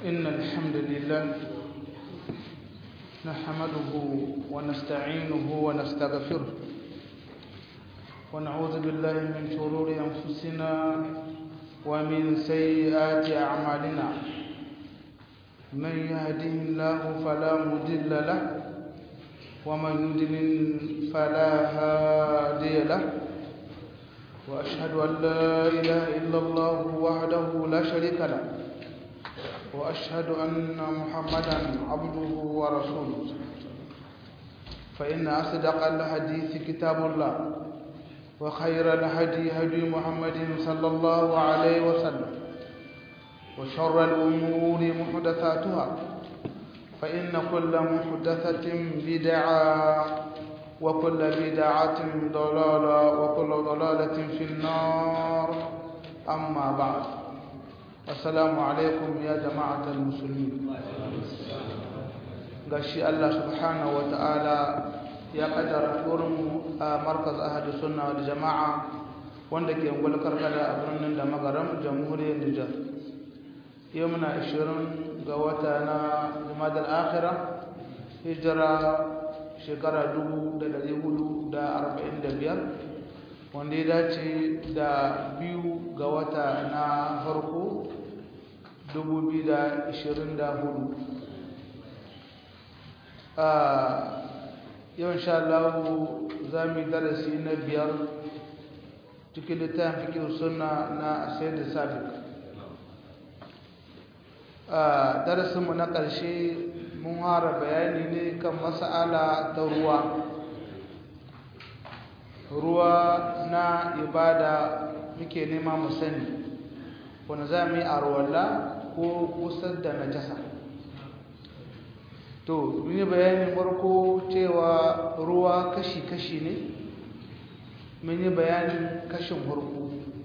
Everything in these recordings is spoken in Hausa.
إن الحمد لله نحمده ونستعينه ونستغفره ونعوذ بالله من شرور أنفسنا ومن سيئات أعمالنا من يهده الله فلا مضل له ومن يضلل فلا هادي له وأشهد أن لا إله إلا الله وحده لا شريك له وأشهد أن محمدا عبده ورسوله فإن أصدق الحديث كتاب الله وخير الهدي هدي محمد صلى الله عليه وسلم وشر الأمور محدثاتها فإن كل محدثة بدعة وكل بدعة ضلالة وكل ضلالة في النار أما بعد السلام عليكم يا جماعة المسلمين gashi Allah subhanahu wa ta'ala ya kaddara mu a markaz ahadu sunna wal jama'a wanda ke ungul karkada a birnin da magaram jamhuriyar Nijar yau muna 20 ga wata na Jumadal akhirah hijira shekara 1445 wanda ya dace da biyu ga wata na farko 2024 a yau insha Allah za mu yi darasi na biyar cikin littafin fikir suna na sayar da sabik a darasinmu na ƙarshe mun hara bayani ne kan mas'ala ta ruwa ruwa na ibada muke nema mu sani wanda za mu yi arwalla ko kusa da najasa to mun yi bayanin farko cewa ruwa kashi-kashi ne mun yi bayanin kashin farko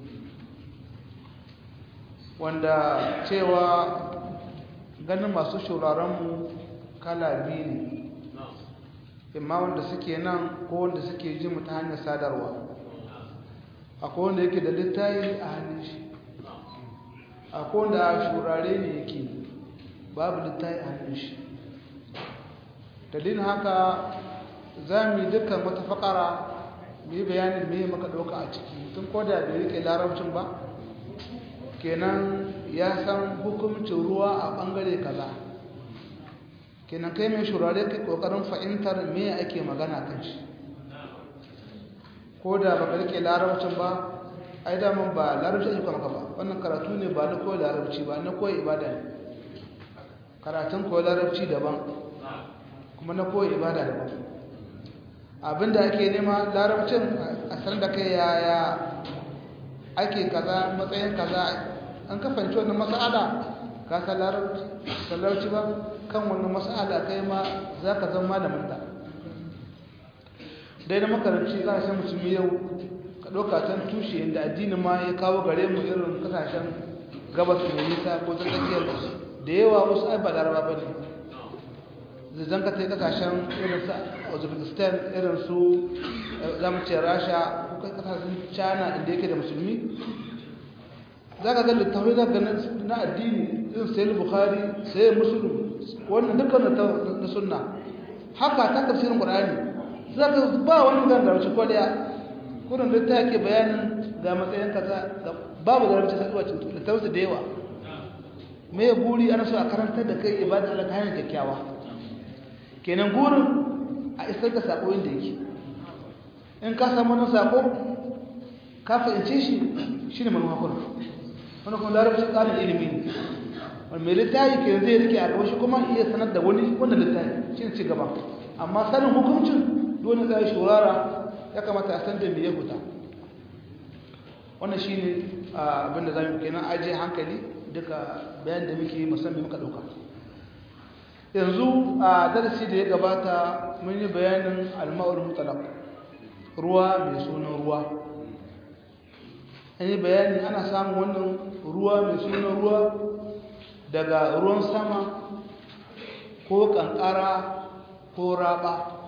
wanda cewa ganin masu shauraronmu kala biyu ne imma wanda suke nan ko wanda suke ji mu ta hanyar sadarwa akwai wanda yake da littayi a hannun shi akwai wanda a shurare ne yake babu littayi a hannun shi dalilin haka za mu yi dukkan wata fakara mu yi bayanin me maka ɗauka a ciki tun koda bai rike larabcin ba kenan ya san hukuncin ruwa a ɓangare kaza kenan kai mai shurare kai ƙoƙarin fahimtar me ake magana kan shi ko da baka rike larabcin ba ai daman ba larabci ake maka ba wannan karatu ne ba na koyi larabci ba na koyi ibada ne karatun koyi larabci daban kuma na koyi ibada daban abinda ake nema larabcin a sanar da kai yaya ake kaza matsayin kaza an kafanci wannan mas'ala ka san larabci ba kan wannan mas'ala kai ma za ka zama malamin ta dai na makaranci za a san musulmi yau ka ɗauka can tushe inda addini ma ya kawo gare mu irin kasashen gabas mai nisa ko tsakiyar da yawa wasu ai ba laraba ba ne zan ka tai kasashen irin su uzbekistan irin su zamu ce rasha ko kasashen china inda yake da musulmi za ka ga littafai za ka na addini irin sayi bukhari sayi musulun wannan dukkan na sunna haka ta tafsirin qur'ani za ka ba wani gan da wace kwaliya kurin da ta ke bayanin ga matsayin kaza babu da rancin saduwa cikin littafai da yawa me guri ana so a karantar da kai ibada Allah ta hanyar kyakkyawa kenan gurin a isar da sako inda yake in ka samu wani sako ka fahimce shi shi ne manuwa kuna wani kuma larabcin tsarin ilimi ne wani mai littafi ke zai rike a gabashi kuma iya sanar da wani wanda littafi shi ne ci gaba amma sanin hukuncin dole tsaye shurara ya kamata a san da me ya huta wannan shi ne abinda za mu kenan ajiye hankali duka bayan da muke musamman muka ɗauka yanzu a darasi da ya gabata mun yi bayanin alma'ul mutalaq ruwa mai sunan ruwa an yi bayani ana samun wannan ruwa mai sunan ruwa daga ruwan sama ko kankara ko raba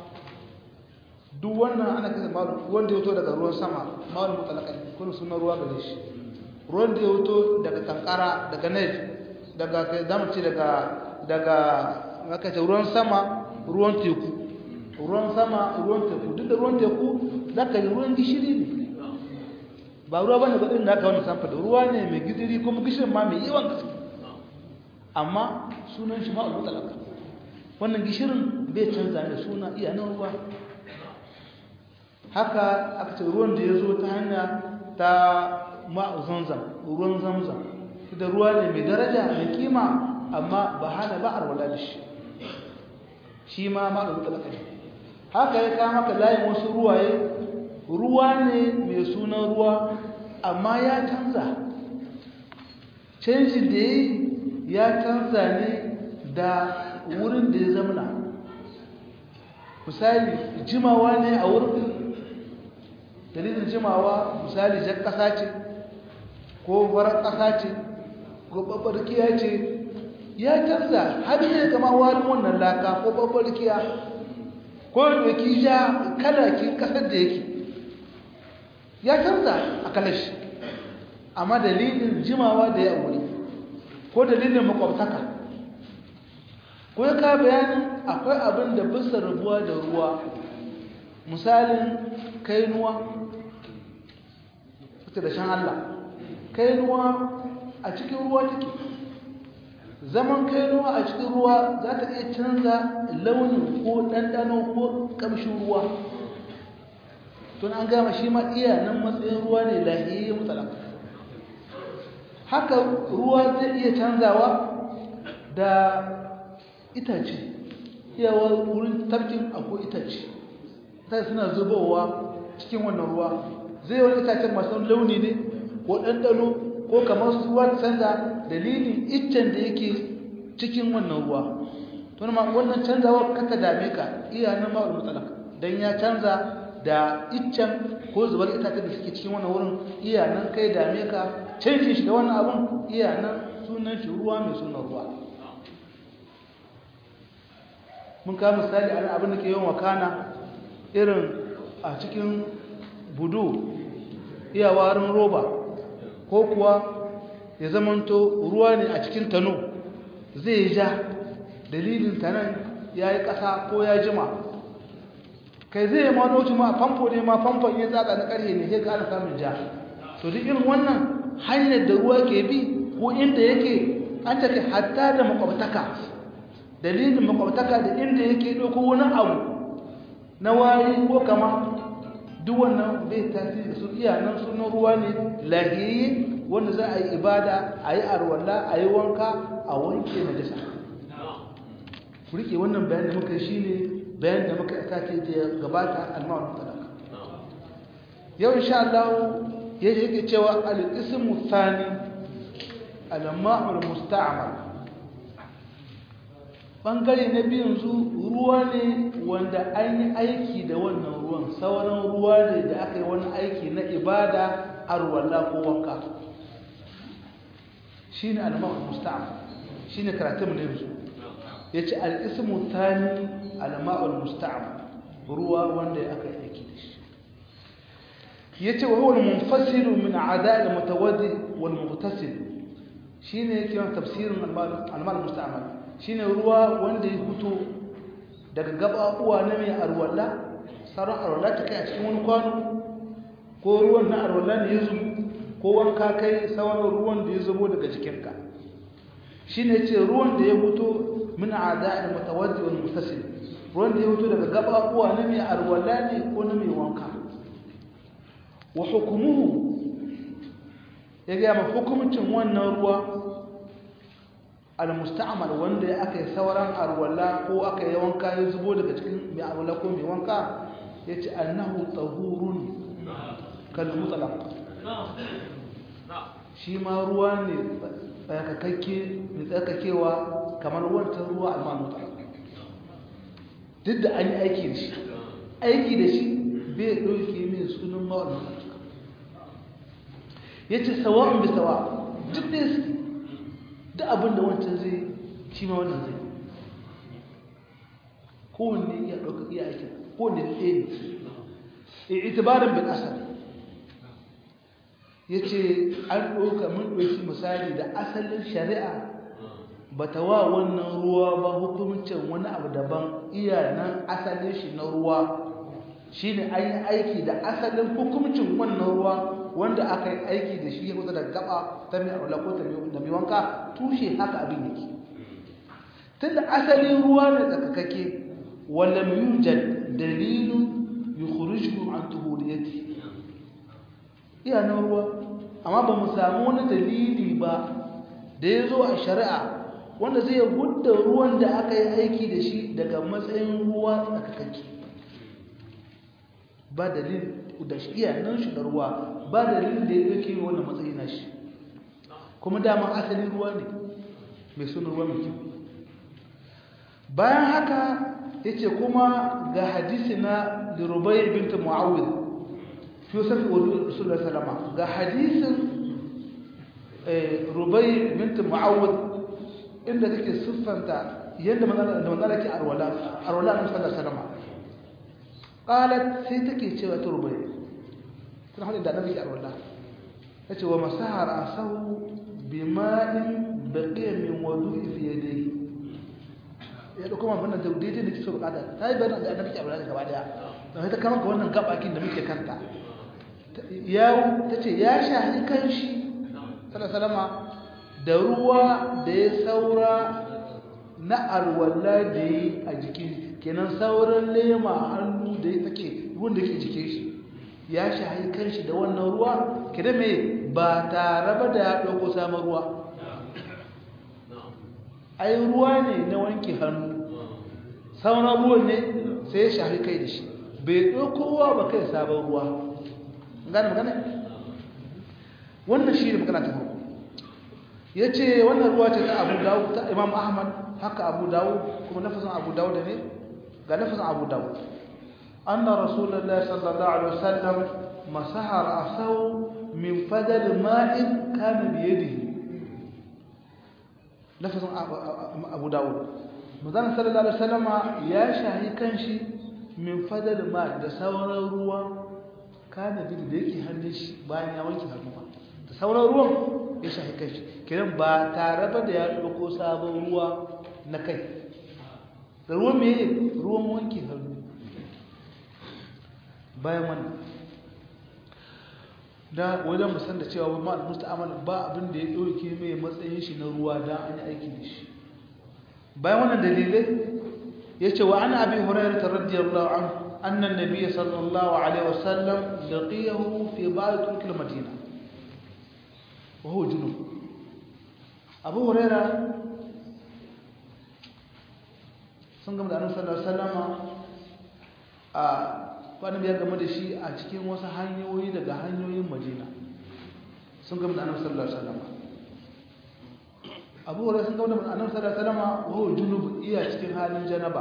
duk wannan ana kasa ma'ul wanda ya wuto daga ruwan sama ma'ul mutalaq kuma sunan ruwa gare shi ruwan da ya wuto daga kankara daga nai daga kai zamu ce daga daga aka ce ruwan sama ruwan teku ruwan sama ruwan teku duk da ruwan teku zaka yi ruwan gishiri ne ba ruwa bane ba din da aka wani samfa da ruwa ne mai gidiri kuma gishirin ma mai yawan gaske amma sunan shi ma'ul mutalaka wannan gishirin bai canza da suna iya nan ruwa haka aka ce ruwan da ya zo ta hanya ta ma'u zamzam ruwan zamzam da ruwa ne mai daraja mai kima amma ba hana ba a da shi shi ma ma'ul mutalaka ne haka ya kama ka layin wasu ruwaye ruwa ne mai sunan ruwa amma ya canza canjin da ya canza ne da wurin da ya zamana misali jimawa ne a wurin dalilin jimawa misali jan ƙasa ce ko farar ƙasa ce ko babbarkiya ce ya canza har ne kama warin wannan laka ko babbarkiya ko da ki ja kalakin ƙasar da yake ya canza a kalashi amma dalilin jimawa da ya wuri ko dalilin makwabtaka ko ya ka bayanin akwai abin da bisa rabuwa da ruwa misalin kainuwa suka da shan Allah kainuwa a cikin ruwa take zaman kainuwa a cikin ruwa za ta iya canza launin ko ɗanɗano ko ƙamshin ruwa tun an gama shi ma iya nan matsayin ruwa ne lahiyayye mutalaka haka ruwa zai iya canzawa da itace iyawa wurin tafkin akwai itace ta suna zubowa cikin wannan ruwa zai wani itacen masu launi ne ko ɗanɗano ko kamar su ruwa canza dalilin iccen da yake cikin wannan ruwa tun ma wannan canzawa kaka dame ka iya nan ma'ul mutalaka don ya canza da iccen ko zubar itacen da suke cikin wannan wurin iya nan kai dame ka canjin shi da wannan abun iya nan sunan shi ruwa mai sunan ruwa mun kawo misali a abin da ke yawan wakana irin a cikin budu iya warin roba ko kuwa ya zamanto ruwa ne a cikin tano zai ja dalilin tanan ya yi ƙasa ko ya jima kai zai yi ma doci ma famfo ne ma famfon ya tsaka na ƙarhe ne sai ka ana samun ja to duk irin wannan hanyar da ruwa ke bi ko inda yake an take hatta da makwabtaka dalilin makwabtaka da inda yake ɗauko wani abu na wari ko kama duk wannan bai tasiri su iya nan sunan ruwa ne lahiyayye wanda za a yi ibada a yi arwalla a yi wanka a wanke na jasa ku rike wannan bayan da muka shi ne bayan da muka sake da gabata almawar talaka yau insha Allah ya yake cewa al-ismu thani al-ma'ul musta'mal bangare na biyun zu ruwa ne wanda an yi aiki da wannan ruwan sauran ruwa ne da aka yi wani aiki na ibada arwalla ko wanka shine al-ma'ul musta'mal shine karatun ne yanzu yace al-ismu thani al-ma'ul musta'mal ruwa wanda aka yi aiki da shi yace wa huwa al-munfasil min a'da' al-mutawaddi wal-mughtasil shine yake yawan tafsirin al-ma'ul musta'mal shine ruwa wanda ya fito daga gababuwa na mai arwalla sauran arwalla ta kai a cikin wani kwano ko ruwan na arwalla ne ya zubo ko wanka kai sauran ruwan da ya zubo daga jikinka shine ce ruwan da ya fito min a'da'il mutawaddi wal mustasil ruwan da ya fito daga gababuwa na mai arwalla ne ko na mai wanka wa hukumuhu ya ga ma hukumcin wannan ruwa al-musta'mal wanda aka yi sauran arwalla ko aka yi wanka ya zubo daga cikin mai arwalla ko mai wanka yace annahu tahurun kal mutlaq shi ma ruwa ne tsakakakke mai tsakakewa kamar wancan ruwa al-manu duk da an yi aiki da shi aiki da shi bai ɗauke min sunan ma'aunin ya ce sawa'un bi sawa duk da su duk abin da wancan zai shi ma wannan zai kowanne iya ɗauka iya aiki kowanne da ɗaya ne itibarin bin asar ya ce an ɗauka mun ɗauki misali da asalin shari'a bata wa wannan ruwa ba hukuncin wani abu daban iya nan asalin shi na ruwa shine an yi aiki da asalin hukuncin wannan ruwa wanda aka yi aiki da shi ya kusa da gaba ta mai aula ko ta mai wanka tushe haka abin yake tunda asalin ruwa ne tsakakake wallam yujad dalilun yukhrijukum an tuhuriyati iya nan ruwa amma ba mu samu wani dalili ba da ya zo a shari'a wanda zai hudda ruwan da aka yi aiki da shi daga matsayin ruwa tsakakake ba dalil da shi iya nan shi da ruwa ba dalilin da ya ɗauke yi wannan matsayi na shi kuma dama asalin ruwa ne mai suna ruwa mai kyau bayan haka ya ce kuma ga hadisi na lirubai binta mu'awil fi wasafi wa rasulullah salama ga hadisin rubai binta mu'awil inda take siffanta yadda manzana ke arwala arwala na sallar salama qalat sai take cewa ta rubai tana hadin da annabi ke arwala tace wa masahar asahu bima'in baqiya min wudu'i fi yadihi ya dauko man wannan da daidai da kike so bukata ta yi bayanin da annabi ke arwala gaba daya don sai ta kama ga wannan gabakin da muke kanta ya tace ya shahi kanshi sallallahu alaihi da ruwa da ya saura na arwalla da yi a jikin kenan sauran lema hannu da ya take ruwan da ke jikin shi ya shahi kanshi da wannan ruwa kida mai ba tare ba da ya ɗauko samun ruwa ai ruwa ne na wanke hannu sauran ruwan ne sai ya shahi kai da shi bai ɗauko ruwa ba kai sabon ruwa gane magana wannan shi ne magana ta farko ya ce wannan ruwa ce ta abu dawud ta imam ahmad haka abu dawud kuma lafazin abu dawud ne ga lafazin abu dawud anna rasulullahi sallallahu alaihi wasallam masaha ra'sahu min fadal ma'in kana bi yadihi lafazin abu dawud manzon sallallahu alaihi wasallam ya shahi kanshi min fadal ma da sauran ruwa kana bi da yake hannun shi bayan ya wanke hannu da sauran ruwan ya shahi kanshi kiran ba tare ba da ya ɗauko sabon ruwa na kai da ruwan mai ruwan wanke hannu bayan wannan da wajen musan da cewa wani ma'al musta'amal ba abin da ya ɗauke mai matsayin shi na ruwa don an yi aiki da shi bayan wannan dalilai ya ce wa ana abin hurairar ta radiyallahu an annan nabiya sallallahu alaihi wasallam laqiyahu fi ba'd turkil madina وهو جنوب أبو هريرة sun gama da annabi sallallahu alaihi wasallama a kwanan ya game da shi a cikin wasu hanyoyi daga hanyoyin Madina sun gama da annabi sallallahu alaihi wasallama Abu Hurairah sun gama da annabi sallallahu alaihi wasallama wa huwa junub iya cikin halin janaba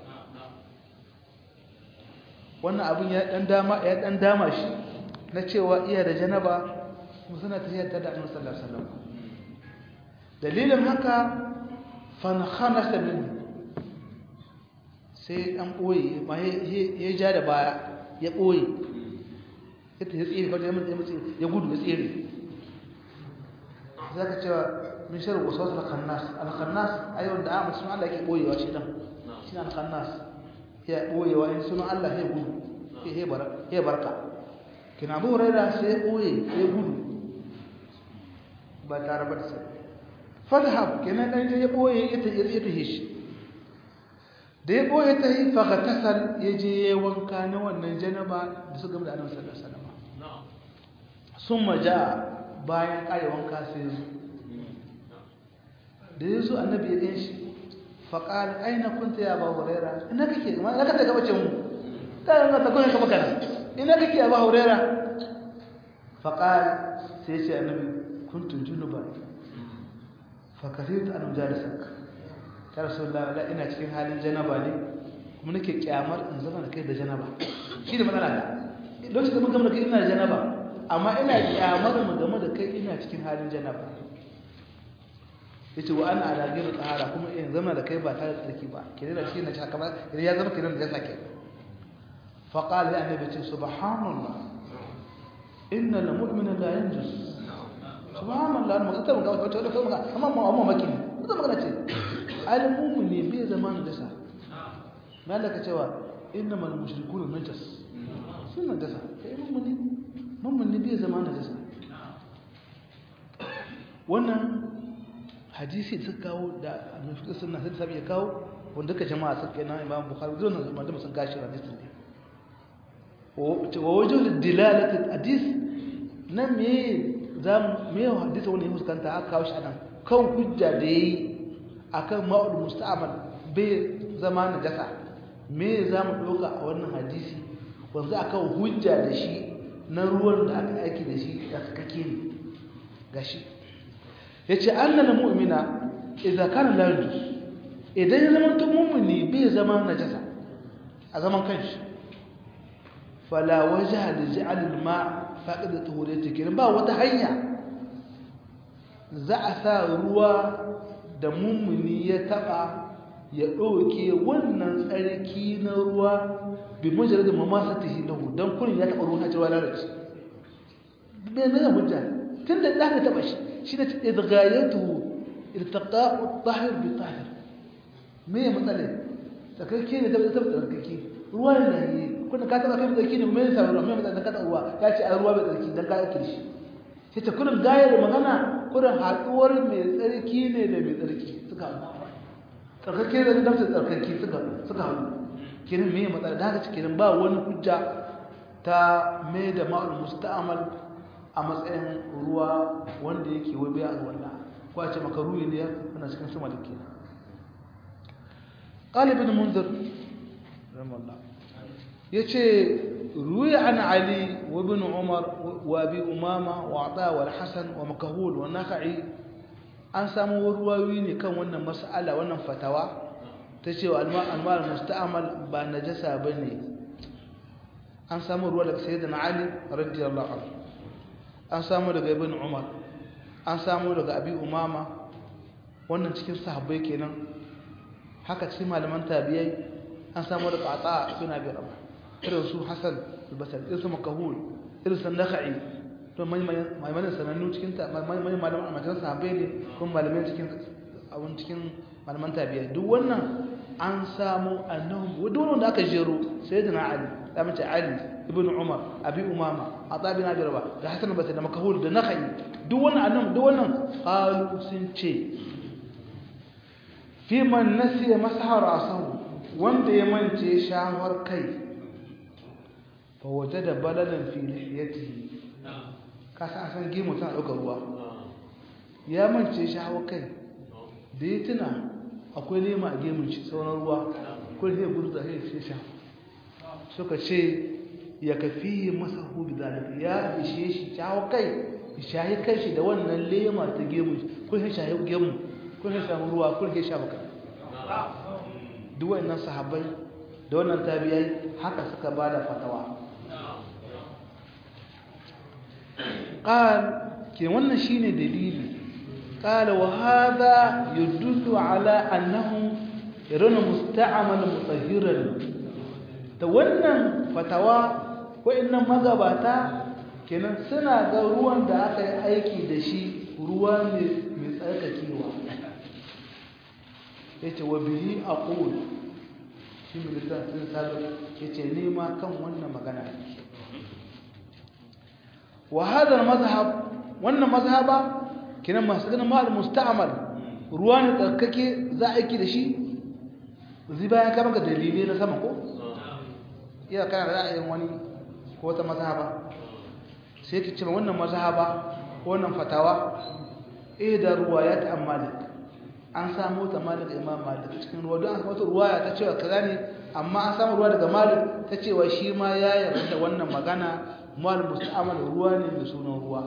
wannan abin ya dan dama ya dan dama shi na cewa iya da janaba kuma suna tafiyar da annabi sallallahu alaihi wasallam dalilin haka fan khanasa min sai dan boye ma ya ja da baya ya boye ita ya tsire kawai ya mutu ya gudu ya tsire zaka cewa min sharri waswas al-khannas al-khannas ayyun da amma sunan Allah yake boyewa shi dan shi al-khannas ya boyewa in sunan Allah ya gudu ya barka kina Abu Hurairah sai boye ya gudu ba tare ba da sai fadhhab kenan dan ya boye ita ya tahi shi da ya boye ta yi fagatasal ya je ya wanka na wannan janaba da suka gaba da annabi sallallahu alaihi wasallam summa ja bayan kare wanka sai zo da yazo annabi ya gan shi faqala aina kunta ya abu huraira ina kake ma ina kake gaba ce mu ta ga ta kone ka baka ina kake abu huraira faqala sai ce annabi kuntu junuban fakaritu an jalisak ta rasulullah la ina cikin halin janaba ne kuma nake kyamar in zama da kai da janaba shi da matsala da lokacin da mun gama da kai ina da janaba amma ina kyamar mu game da kai ina cikin halin janaba yace wa ana ala ghayr tahara kuma in zama da kai ba tare da tsarki ba kire da cikin nace haka ba kire ya zama kiran da ya sake fa qala ya annabi ce subhanallah inna al mu'mina la yanjus subhanallah mu ta mu ga wata wata mu amma mu amma maki ne wata magana ce alimu ne bai zama najasa malaka cewa innamal mushrikuna najas sun najasa kai mun ne mun ne bai zama najasa wannan hadisi da suka kawo da annabi sunna sai sabi ya kawo wanda duka jama'a suka na imam bukhari zuwa nan da sun gashi hadisin ne wa wajhul dilalati hadis nan me zam me hadisi wani huskanta aka kawo shi anan kan hujja da yayi akan ma'ul musta'mal bai zama najasa me zamu doka a wannan hadisi wanzu akan hujja da shi na ruwan da aka aiki da shi da kake ne gashi yace annal mu'mina idza kana la yujus idan ya zama tun mummuni bai zama najasa a zaman kanshi fala wajha li ja'al al-ma' faqid tuhuriyati kin ba wata hanya za a sa ruwa da mummuni ya taba ya doke wannan tsarki na ruwa bi mujarrad mamasatihi lahu dan kullun ya taba ruwan cewa lalace bai ne hujja tunda da ka taba shi shi da idghayatu iltaqa'u at-tahir bi tahir me ya matsale tsarkake ne tabbata tabbata tsarkake ruwa ne ne kuna ka taba kai tsarki ne me ya samu me matsale ka ruwa ya ce a ruwa bai tsarki dan ka yake shi sai ta kullun gaya da magana kullun haduwar mai tsarki ne da mai tsarki suka tsarkake da tabbata tsarkake suka suka haɗu kenan me ya matsale da haka cikin ba wani hujja ta mai da ma'ul musta'mal a matsayin ruwa wanda yake wai bai alwala ko a ce maka ruwi ne ana cikin sama da kenan قال ابن منذر رحمه الله يتي روي عن علي وابن عمر وابي امامه وعطاء والحسن ومكهول والنخعي an samu ruwayoyi ne kan wannan mas'ala wannan fatawa ta cewa almal musta'mal ba najasa bane an samu ruwa daga sayyidina ali radiyallahu anhu an samu daga ibn umar an samu daga abi umama wannan cikin sahabbai kenan haka cikin malaman tabiyai an samu da qata ibn abi rabah irin su hasan al-basri irin su makahul irin su nakhai to mai mai mai sanannu cikin mai mai malaman amajan sahabbai ne kuma malaman cikin abun cikin malaman tabiyai duk wannan an samu annahu duk wanda aka jero sayyidina ali da mace ali ibn umar abi umama ata bin abi rabah da hasan al-basri da makahul da nakhai duk wannan annahu duk wannan qalu sun ce fi man nasiya masahar asahu wanda ya mance shawar kai fa waje da balalan fi lihiyatihi ka san san gimu tana ɗaukar ruwa ya mance shawar kai da ya tuna akwai lema a gemun shi sauran ruwa ko zai gudu da sai sha suka ce ya kafi masa hubi zalika ya ishe shi shawar kai shahi kai shi da wannan lema ta gemun ko sai shahi gemun kun sai samu ruwa kun ke sha baka duk wannan sahabbai da wannan tabiyai haka suka bada fatawa qal ke wannan shine dalili qala wa hadha yadullu ala annahu yaruna musta'mal mutahhiran da wannan fatawa wa'annan magabata kenan suna ga ruwan da aka yi aiki da shi ruwa ne mai tsarkakewa ya ce wa bihi a ƙul shi mai littafin salo ya ce nema kan wannan magana wa hadar mazhab wannan mazhaba kinan masu ganin ma'al musta'amal ruwa ne tsarkake za a aiki da shi zai bayan kama ga dalilai na sama ko iya kana da ra'ayin wani ko wata mazhaba sai ki ce wannan mazhaba wannan fatawa eh da ruwa ya ta malik an samu ta malik imam malik cikin ruwa don an samu ruwaya ta cewa kaza ne amma an samu ruwa daga malik ta cewa shi ma ya yarda da wannan magana mal musta'amal ruwa ne mai sunan ruwa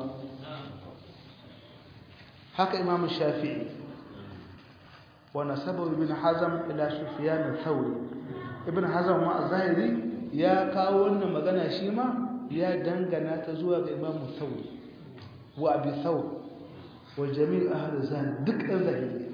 haka imam shafi'i wa nasabu ibn hazm ila sufyan al-thawri ibn hazm ma zahiri ya kawo wannan magana shi ma ya dangana ta zuwa ga imam thawri wa abi thawr wa jami' ahli zan duk ɗan zahiri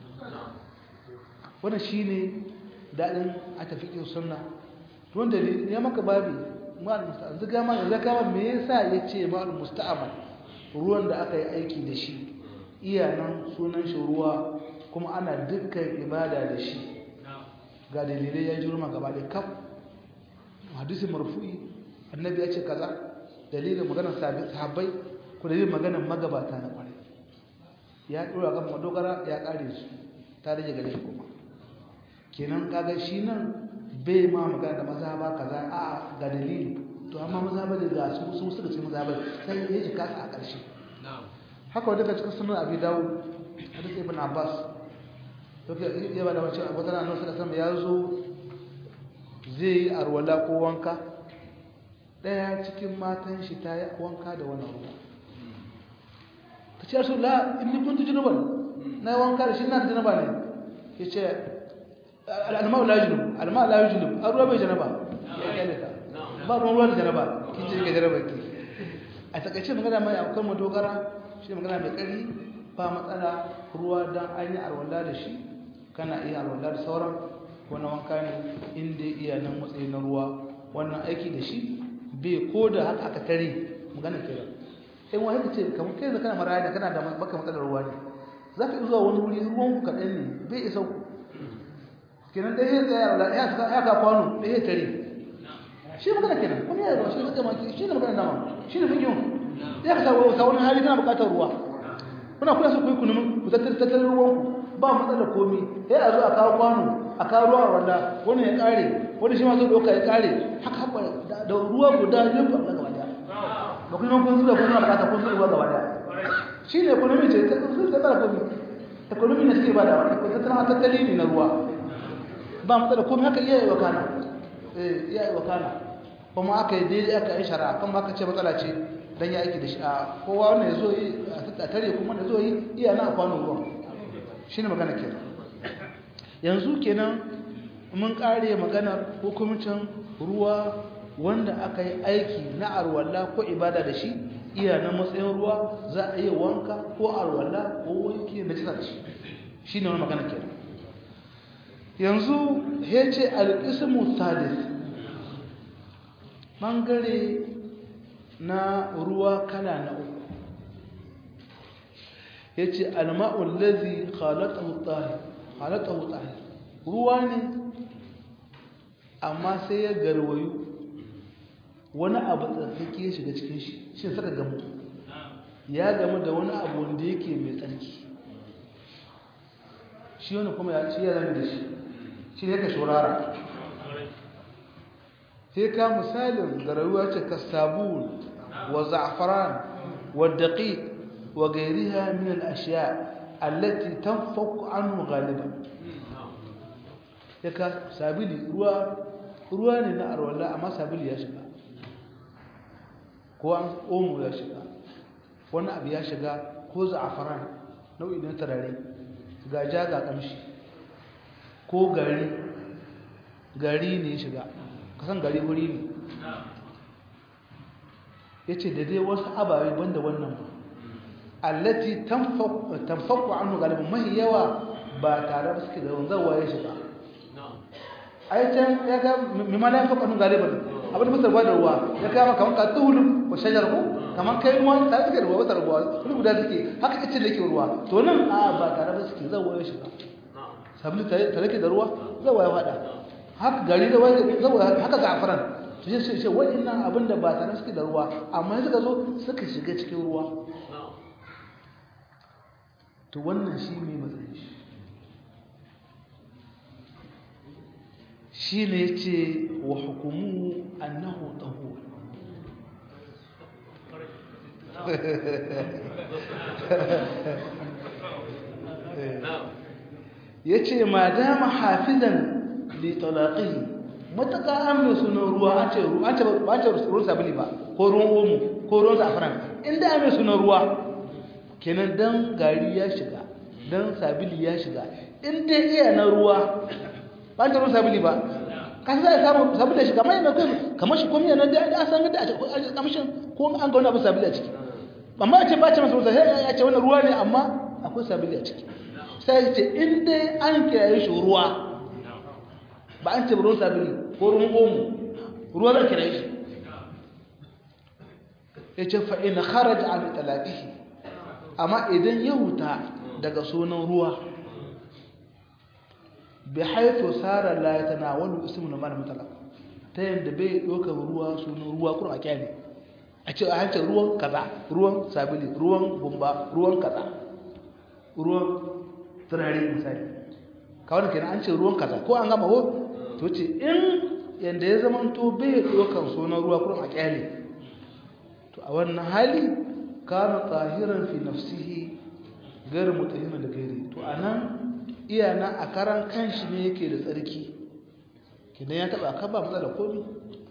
wannan shine dadin a tafiqin sunna don dalili ya maka babi mal musta'mal zuga ma zaka ma me yasa yace mal musta'mal ruwan da aka yi aiki da shi iya nan sunan shi ruwa kuma ana dukkan ibada da shi ga dalilai ya jirma gaba da kaf hadisi marfu'i annabi ya ce kaza dalilin maganar sahabbai ko dalilin maganar magabata na kwarai ya dora kan madogara ya kare su ta rage gare shi kuma kenan kaga shi nan bai ma magana da maza ba kaza a ga dalili to amma maza ba da ga su su suka ce maza ba sai ya ji kasa a ƙarshe haka wadda ka cikin sunan abi dawo hadis ibn abbas to ke ya ba da wace abu tana nan suka san ya zo zai yi arwala ko wanka daya cikin matan shi ta yi wanka da wannan ruwa ta ce su la inni kuntu junuban na wanka da shi na da janaba ne ya ce al'alma'u la junub al'alma'u la junub an ruwa bai janaba ya kyale ta ba ruwan ruwa da janaba kin ce ga janaba ki a takaice magana mai akan mu dogara shi magana mai kari ba matsala ruwa dan an yi arwalla da shi kana iya arwalla da sauran wani wanka ne inda iya nan matsayi na ruwa wannan aiki da shi bai ko da haka aka tare magana kira in wani ce kamar kai da kana maraya da kana da baka matsalar ruwa ne za ka zuwa wani wuri ruwan ku kaɗan ne bai isa ku kenan ɗaya ya tsaya wala ya ka ya ka kwano ɗaya ya tare shi magana kenan wani ya ruwa shi ne zama shi ne magana dama shi ne fikin ya ka sa sa wani hali kana buƙatar ruwa kuna kuna so ku yi kunumin ku tattalin ruwan ku ba matsalar komi ya a zo a kawo kwano a kawo ruwa wanda wani ya ƙare wani shi ma zo ɗauka ya ƙare haka haka da ruwa guda yin ba gaba daya ba kuma kun zuwa kun zuwa buƙatar kun zuwa gaba daya shi ne economy ce ta sun sai tsara komi economy ne suke bada wani tattalin tattali ne na ruwa ba matsala komai haka iya yi wa kana eh iya yi wa kana kuma aka yi daidai aka yi shara kan aka ce matsala ce dan ya aiki da shi a kowa wanda ya zo yi a tare kuma da zo yi iya na kwanon ruwan shi ne magana kenan yanzu kenan mun kare maganar hukumcin ruwa wanda aka yi aiki na arwalla ko ibada da shi iya na matsayin ruwa za a yi wanka ko arwalla ko wanki na jisa da shi shi ne wani magana ke yanzu ya ce alƙismu sadis ɓangare na ruwa kala na uku ya ce alma'ul lazi halatahu tsari ruwa ne amma sai ya garwayu wani abu tsarkake ya shiga cikin shi shi saka gamu ya gamu da wani abu wanda yake mai tsarki shi wani kuma ya ci ya zama da shi shi ne ka shurara sai ka misalin da rayuwa ce ka sabun wa za'afaran wa daqiq wa gairiha min al-ashya allati tanfaku anhu ghaliban ya ka sabili ruwa ruwa ne na arwala amma sabili ya shiga ko an omo ya shiga wani abu ya shiga ko za'afaran nau'i na tarare ga ja ga kamshi ko gari gari ne shiga kasan gari wuri ne ya ce da dai wasu ababe banda wannan ba allati tamfaku annu galibin mahi yawa ba tare da suke da wanzarwa ya shiga ai can ya ga mimala ya faɗa galibin abin da masar da ruwa ya kama kamar ka tuhulun wa shajar ko kamar kai ruwa ta suke ruwa wata ruwa wani guda suke haka ita da ke ruwa to nan a ba tare da suke zawo ya shiga sabili ta rake da ruwa zawo ya faɗa haka gari da zawo haka zafaran to shi sai sai waɗannan abin da ba tare suke da ruwa amma suka zo suka shiga cikin ruwa to wannan shi ne matsayin shi shi ne ce wa hukumu annahu tahur ya ce ma dama hafizan litalaƙi matuƙa an mai sunan ruwa an ce ruwan sabili ba ko ruwan omu ko ruwan zafiran inda an mai sunan ruwa kenan don gari ya shiga don sabili ya shiga inda iya na ruwa ba ta ruwan sabili ba kan za a samu sabili ya shiga mai na kai kamar shi komiya na da an san gada a kamshin ko an ga wani abin sabili a ciki amma a ce ba ce masu ruwa sai ya ce wani ruwa ne amma akwai sabili a ciki sai ce inda an kiraye shi ruwa ba an ce ruwan sabili ko ruwan omu ruwa za kiraye shi yace fa in kharaja an talaqihi amma idan ya huta daga sunan ruwa bi haythu sara la yatanawalu ismu mal mutlaq ta yanda bai doka ruwa sunan ruwa kuma kyale a ce a hancin ruwan kaza ruwan sabili ruwan gumba ruwan kaza ruwan turare misali kawai kenan an ce ruwan kaza ko an gama ho to ce in yanda ya zama to bai dokan sunan ruwa kuma a kyale to a wannan hali kana tahiran fi nafsihi gairu mutahima da gairi to anan iyana a karan kanshi ne yake da tsarki kidan ya taba ka ba matsala komi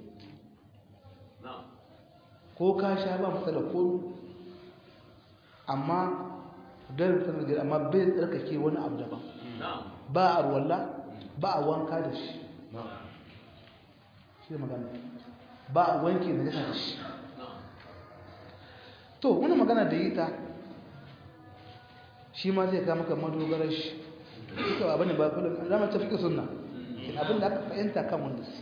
ko ka sha ba matsala komi amma gairu mutahima da gairi amma bai tsarkake wani abu daban ba a ruwalla ba a wanka da shi shi magana ba a wanke da gasa da shi to wani magana da yi ta shi ma zai kama kan madogarar shi ita ba bane ba kullum zama ta fiƙe sunna abin da aka fahimta kan wanda su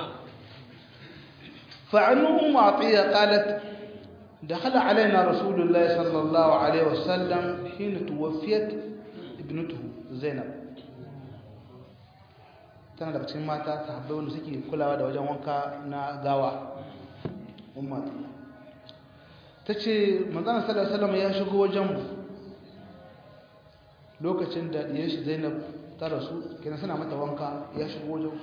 fa'anu ummu atiya qalat دخل علينا رسول الله صلى الله عليه وسلم حين توفيت ابنته زينب tana daga cikin mata sahabbai wanda suke kulawa da wajen wanka na gawa umma ta ce manzana sallallahu ya shigo wajenmu lokacin da diyar shi zainab ta rasu kenan suna mata wanka ya shigo wajen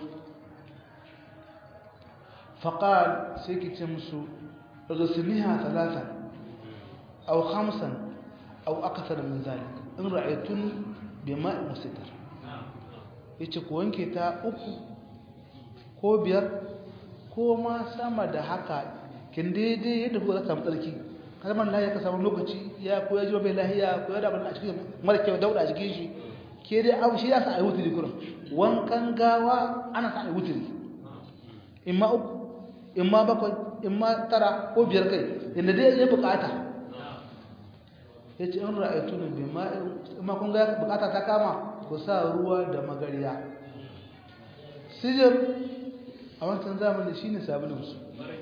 faƙal sai ki ce musu rusuniha talata au hamsan au akasar min zalik in ra'aytun bi ma'i musitar yace ku wanke ta uku ko biyar ko ma sama da haka kin daidai yadda ku za samu tsarki kalmar lahiya ka samu lokaci ya ko ya ji bai lahiya ko ya da a cikin mara kyau dauda a cikin shi ke dai abu shi ya sa a yi wuturi kurin wankan gawa ana sa a yi wuturi in ma uku in ma bakwai in ma tara ko biyar kai inda dai ya bukata ya ce in ra'aitu ne bai ma in ma kun ga bukata ta kama ku sa ruwa da magariya sijir a wancan zamanin shine sabulinsu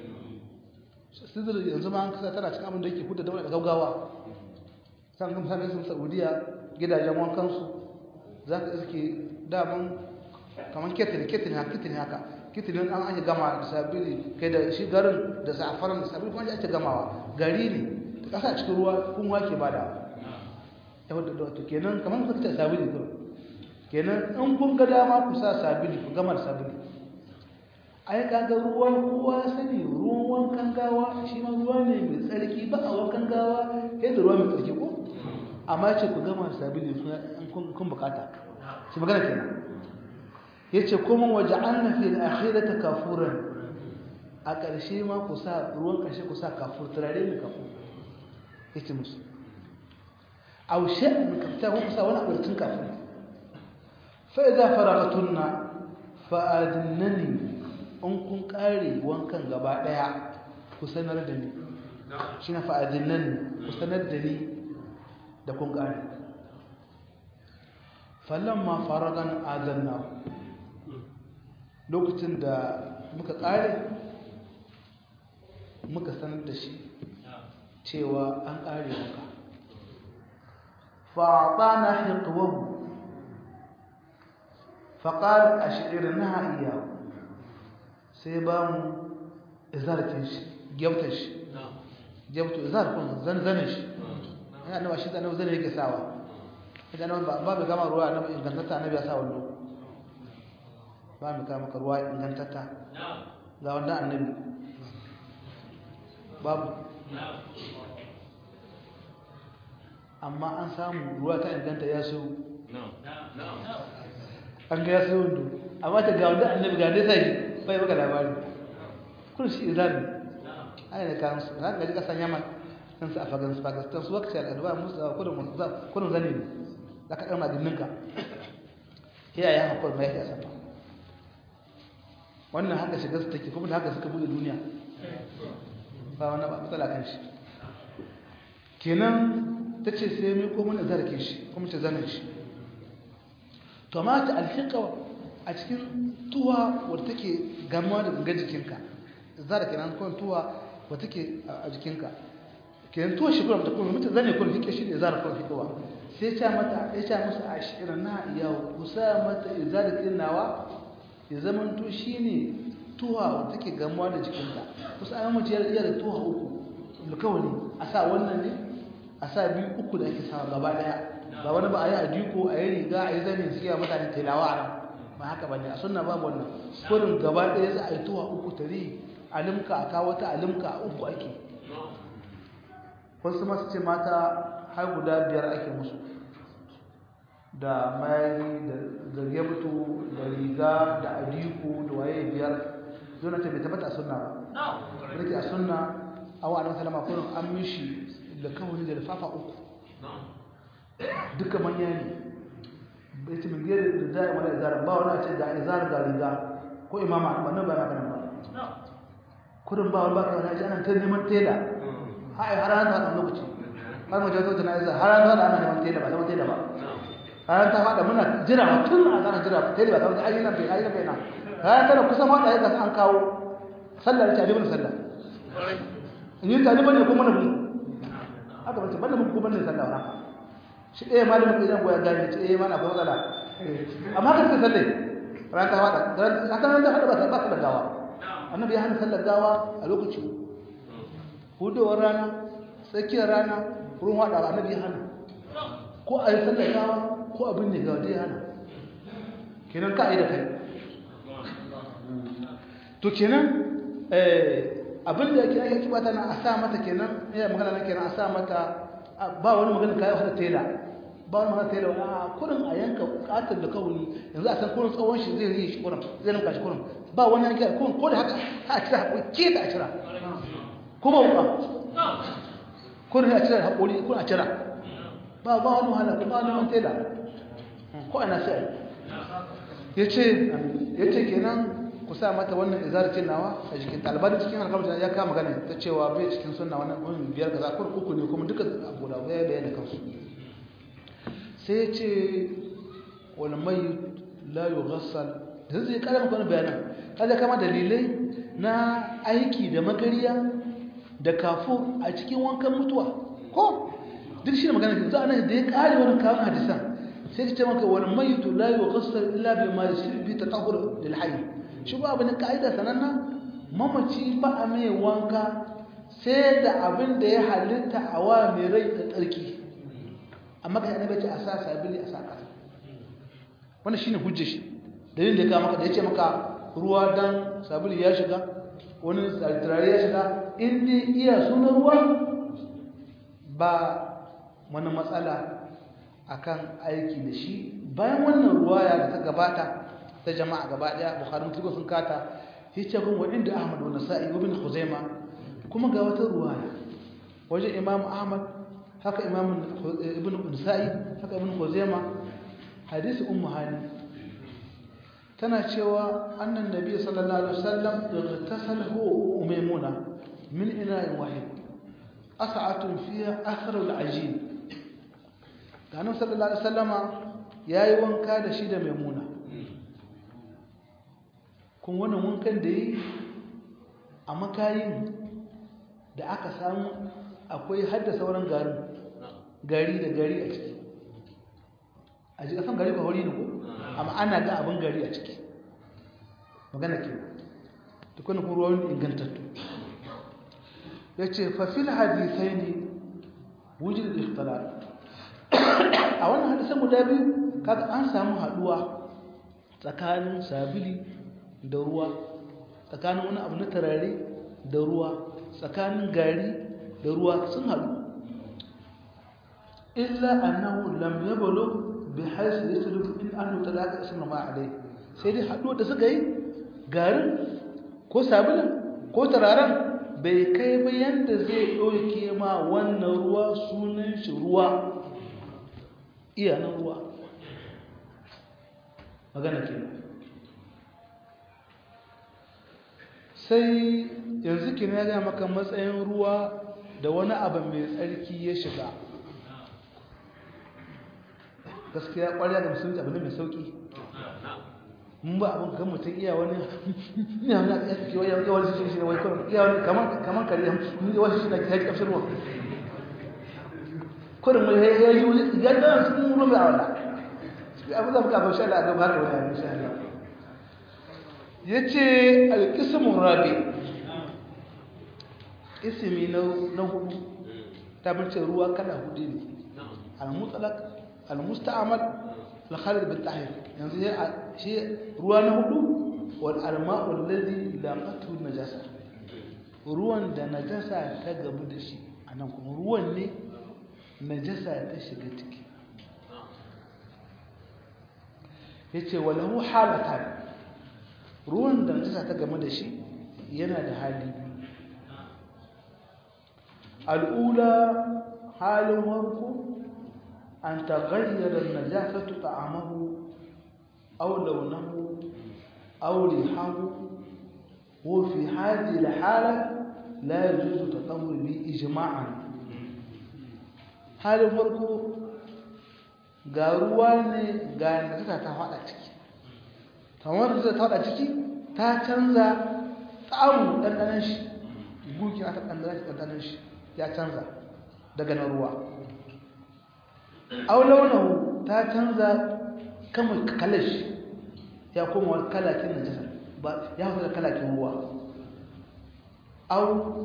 sidir yanzu ma an kasa tana cikin abin da yake kuda daura da gaugawa san kuma sanin sun saudiya gidajen wankansu za ka iske daman kamar ketin ketin haka ketin haka ketin an ake gama da sabili kai da shi garin da safaran da sabili kuma ake gamawa gari ne ta kasa cikin ruwa kun wake ba da yau da wato kenan kamar kuka ce sabili kuma kenan in kun ga dama ku sa sabili ku gama da sabili ai kaga ruwan kowa sani ruwan wankan gawa shi ma ruwa ne mai tsarki ba a wankan gawa sai da ruwa mai tsarki ko amma ce ku gama sabili kun kun bukata shi magana kenan yace kuma waja'alna fil akhirati kafuran a ƙarshe ma ku sa ruwan ƙarshe ku sa kafur turare ne kafur yace musu aw shay'an kafta ku sa wani abu tun kafur fa idza faragatunna fa adnani in kun kare wankan gaba daya ku sanar da ni shi na fa'adin nan ku sanar da ni da kun kare fallon ma faragan azanna lokacin da muka kare muka sanar da shi cewa an kare wanka fa'adana hiqwahu فقال أشعرناها إياه sai ba mu izarkin shi gyautar shi gyautar izar kun zanzanin shi ya nawa shi zanen zanen yake sawa idan ba ba gama ruwa na ingantatta na biya sa wallo ba mu kama ka ruwa ingantatta ga wanda annabi babu amma an samu ruwa ta inganta ya so an ga ya so wando amma ta ga wanda annabi ga nesa shi bai maka labari kun shi izari ai da kan su ran gaji kasan yaman kan su afagan su pakistan su wakce al'adwa musu da kudin musu kudin zane ne da ka dan maginin ka ya ya hakuri mai ya safa wannan haka shiga su take kuma da haka suka bude duniya ba wannan ba matsala kan shi kenan tace sai mai ko mun zarke shi kuma ta zanen shi to ma ta alhiqa a cikin tuwa wadda take gamuwa da gangan jikinka za da kenan kwan tuwa wadda take a jikinka kenan to shi kuma ta kuma mutum zane kuma fike shi ne zara kuma fikowa sai ya mata ya ce musu ashira na iya ku sa mata izar nawa ya zama to shine tuha wanda take gamuwa da jikinta kusa an mace iya da tuha uku alkawari a sa wannan ne a sa biyu uku da ake sawa gaba daya ba wani ba a yi a diko a yi riga a yi zane suke wa mutane telawa a nan ba haka ba ne a sunna babu wannan kurin gaba daya za a yi tuha uku tare alimka a kawo ta alimka a uku ake wasu masu ce mata har guda biyar ake musu da mayari da gebto da riga da adiko da waye biyar zuna ta bai tabbata a sunna ba rike a sunna a wa'adun salama kurin an mishi da kawai da lafafa uku duka manya ne bai ce min biyar da zai wani izara ba wani a ce ga izara ga riga ko imama ba nan ba na ganin ba kurin ba wani ba kawai ji ana ta neman tela hai har an ta lokaci har mu jazo jana'iza har an ta ana neman tela ba zama tela ba har an ta fada muna jira tun a zana jira tela ba kawai ayyana bai ayyana bai na har tana kusa ma da yadda an kawo sallar ta ibn sallah in yi taliban ne kuma na bin haka bace banda mun kuma ne sallah wa shi ɗaya malamin idan goya gani ce eh mana akwai matsala amma kan ta salle ran ta fada haka nan da hada ba ta ba ta da gawa annabi ya hana sallar gawa a lokaci hudowar rana tsakiyar rana ruwan wada annabi ya hana ko a yi sallar gawa ko abin ne gawa dai ya hana kenan ka yi da kai to kenan abin da yake ake bata na a sa mata kenan ina magana na kenan a sa mata ba wani magana kai wata tela ba wani magana tela a kurin a yanka katar da kawuni yanzu a san kurin tsawon shi zai yi shi kurin zai rinka shi kurin ba wani yanka kurin ko da haka a cira hakuri ke da a cira ko ba wuka kurin a cira hakuri kurin a cira ba ba wani wahala ba wani wani tela ko ana sai yace yace kenan ku sa mata wannan izaratin nawa a jikin talibar cikin alkamta ya kama gane ta cewa bai cikin sunna wannan wani biyar kaza kur uku ne kuma duka abu da ya bayyana kansu sai ce wal mayyit la yughassal da zai kara maka wannan bayanan kaza kama dalilai na aiki da magariya da kafur a cikin wankan mutuwa ko duk shi ne magana ke za a nan da ya kare wannan kawon hadisan sai ka ce maka wal mayyit la yughassal illa bima yasir bi tatahhur lil hayy shi ba abin ka'ida sananna mamaci ba a mai wanka sai da abin da ya halitta a wa mai rai da tsarki amma ka yana ce a sa sabili a sa ƙasa wannan shine hujja shi dalilin da ya maka da ya ce maka ruwa dan sabili ya shiga wani turare ya shiga in dai iya sunan ruwa ba wani matsala akan aiki da shi bayan wannan ruwaya da ta gabata ta jama'a gaba daya bukhari muslim sun kata yace gun wadin da ahmad wa nasa'i wa ibn khuzaima kuma ga wata ruwaya wajen imam ahmad haka imam ibn nasa'i haka ibn khuzaima hadisi ummu hani tana cewa annan nabi sallallahu alaihi wasallam igtasala huwa umaymuna min ina'in wahid as'atun fiha akhar al-ajin ganin sallallahu alaihi wasallama yayi wanka da shi da maimuna kun wannan wankan da yi a makayin da aka samu akwai hadda sauran garin gari da gari a ciki a ji kasan gari ba hori ne ko amma ana ga abin gari a ciki magana ke tukunan kuma ruwan ingantattu ya ce fafil hadisai ne wujin da ikhtalar a wannan hadisan guda biyu kaga an samu haduwa tsakanin sabili da ruwa tsakanin wani abu na tarare da ruwa tsakanin gari da ruwa sun haɗu illa annahu lam yablu bi haythu yaslubu in annu talaka ismu ma alai sai dai haɗu da suka yi garin ko sabulin ko tararen bai kai ba yanda zai ɗauke ma wannan ruwa sunan shi ruwa iyanan ruwa magana kenan sai yanzu ki na ga maka matsayin ruwa da wani abu mai tsarki ya shiga gaskiya ƙwarya da musulunci abu ne mai sauƙi mun ba abin kan mutum iya wani iya wani a tsaki wani yawan shi shi ne wai kawai iya wani kamar kare ni da wasu shi na ki haƙi ƙafshin ruwa kurin mai ya yi wani gandan sun rume a wala abu da muka bashi Allah gaba da wani insha Allah yace al-qismu rabi ismi na na hudu ta bace ruwa kala hudu ne al-mutlaq al-musta'mal al-khalid bil tahir yanzu shi ruwa na hudu wal alma'u alladhi laqatu najasa ruwan da najasa ta gamu da shi anan kuma ruwan ne najasa ta shiga ciki yace walahu halatan ruwan da najasa ta gamu da shi yana da hali al'ula halin warko an taghayyara an-najasatu ta'amahu aw lawnahu aw rihahu wa fi hadhihi al-hala la yajuzu tatawwur bi ijma'an halin farko ga ruwa ne ga najasa ta fada ciki kamar da ta fada ciki ta canza tsaru dandanan shi guki ta dandanan shi ya canza daga na ruwa aw launahu ta canza kama kalash ya koma wani kalakin najasa ba ya fita kalakin ruwa aw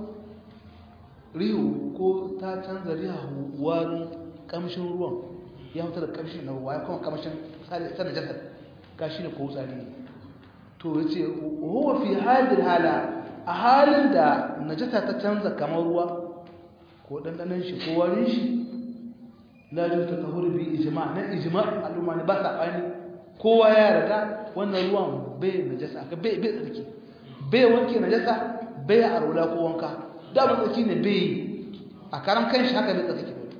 rihu ko ta canza rihu warin kamshin ruwan ya fita da kamshin na ruwa ya koma kamshin sa najasa gashi ne ko tsari to yace huwa fi hadhihi hala a halin da najasa ta canza kamar ruwa ko dandanan shi ko warin shi la jin ta tahur bi ijma na ijma al'umma ne ba sabani kowa ya yarda wannan ruwan bai najasa ka bai bai tsarki bai wanke najasa bai arwala ko wanka da ba tsarki ne bai a karam kan shi haka bai tsarki ba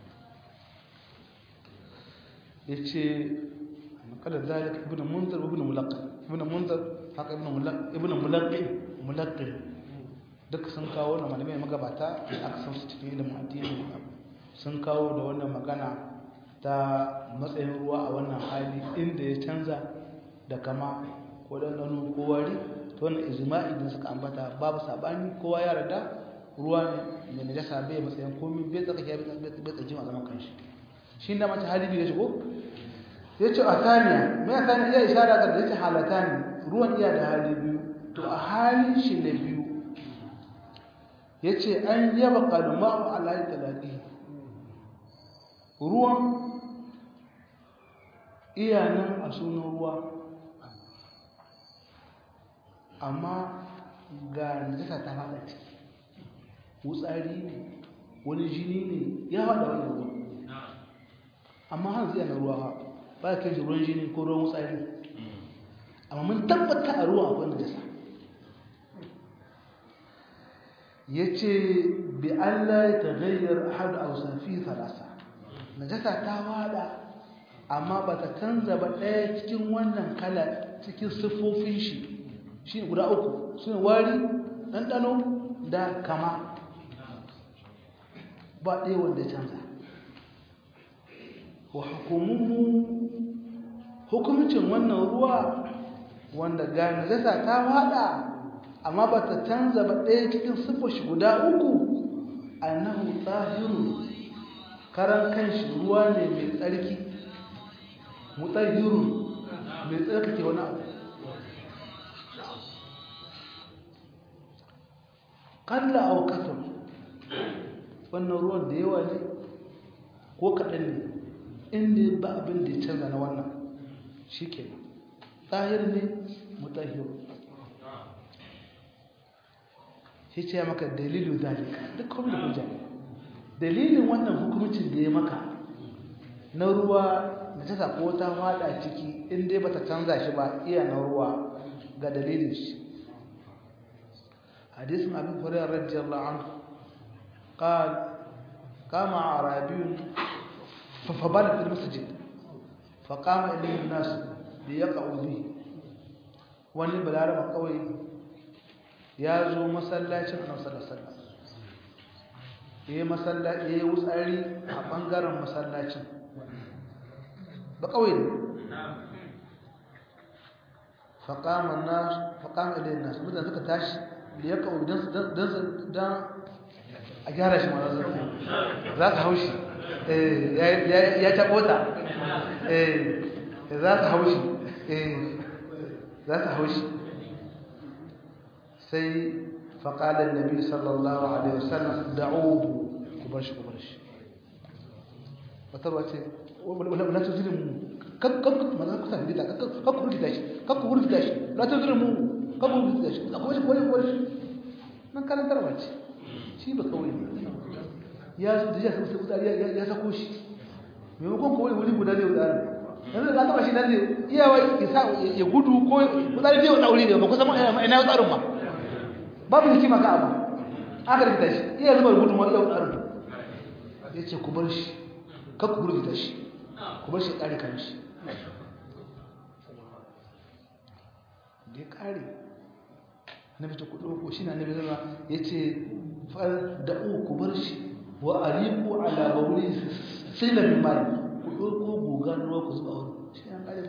yace kada zalika ibnu munzir ibnu mulaqqi ibnu munzir haka ibnu mulaqqi ibnu mulaqqi mulaqqi duk sun kawo na malamai magabata aka san su cikin ilimin addini sun kawo da wannan magana ta matsayin ruwa a wannan hali inda ya canza da kama ko ɗanɗano ko wari ta wannan ijma'i da suka ambata babu sabani kowa ya rada ruwa ne mai najasa bai matsayin komi bai tsaka ya bai tsaki a zaman kanshi shi da mace hali biyu ya shigo ya ce a taniya mai a taniya iya ishara ga da ya ce halata ne ruwan iya da hali biyu to a halin shi na biyu ya ce an yaba kalma'u alayi talaƙi ruwan iyanan a sunan ruwa amma ga najasa ta fada ciki wutsari ne wani jini ne ya fada wannan ruwa amma hanzu yana ruwa ba ba kai shi ruwan jini ko ruwan wutsari amma mun tabbata a ruwa akwai najasa ya ce bi Allah ya tagayyar ahadu a wasafi falasa najasa ta wada amma ba ta canza ba ɗaya cikin wannan kala cikin siffofin shi shi guda uku su ne wari ɗanɗano da kama ba ɗaya wanda ya canza wa hukumunmu hukumcin wannan ruwa wanda ga najasa ta wada amma ba ta canza ba ɗaya cikin siffar shi guda uku annahu tsahirun karan kanshi ruwa ne mai tsarki mutahirun mai tsarkake wani abu kalla a kasar wannan ruwan da yawa ne ko kaɗan ne inda ba abin da ya canza na wannan shi ke tsahir ne mutahirun shi ce maka dalilu zalika duk kuma da hujja dalilin wannan hukumcin da ya maka na ruwa da ta sako ta fada ciki in dai bata canza shi ba iya na ruwa ga dalilin shi hadisin abin hurairah radiyallahu anhu قال قام اعرابي فبال في المسجد فقام اليه الناس ليقعوا به wani balaraba kawai ya zo masallacin annabi sallallahu alaihi wasallam yayi masallaci yayi wutsari a bangaren masallacin ba kawai ne faqama an-nas faqama ilayhi an-nas mutan suka tashi da ya kawo dan dan dan a gyara shi mana za ka haushi ya taɓo ta za su haushi za su haushi sai faƙalar nabi sallallahu alaihi wasallam da'uhu ku bar shi ku bar shi wata ruwa ce wala ta zirin mu kakku mana kusa gida kakku rikita shi kakku rikita shi wala ta zirin mu kakku rikita shi akwai shi kwari kwari nan karantarwa ce shi ba kawai ya zo da ya sako sai wutsari ya sako shi maimakon kawai wuri guda zai wutsari yanzu da taba shi nan ne iyawa ya gudu ko wutsari zai wata wuri ne ba kusa ina wutsarin ba babu hikima ka abu aka rikita shi iya zubar gudu ma iya wutsarin ya ce ku bar shi kan ku rikita shi ku bar shi ya ƙare kan shi da ya ƙare na fita kudu ko shi na nabi zama ya ce da'u ku bar shi wa ariku ala bauli sila min mai ku ɗauko guga ruwa ku zuba wani shi ya ƙare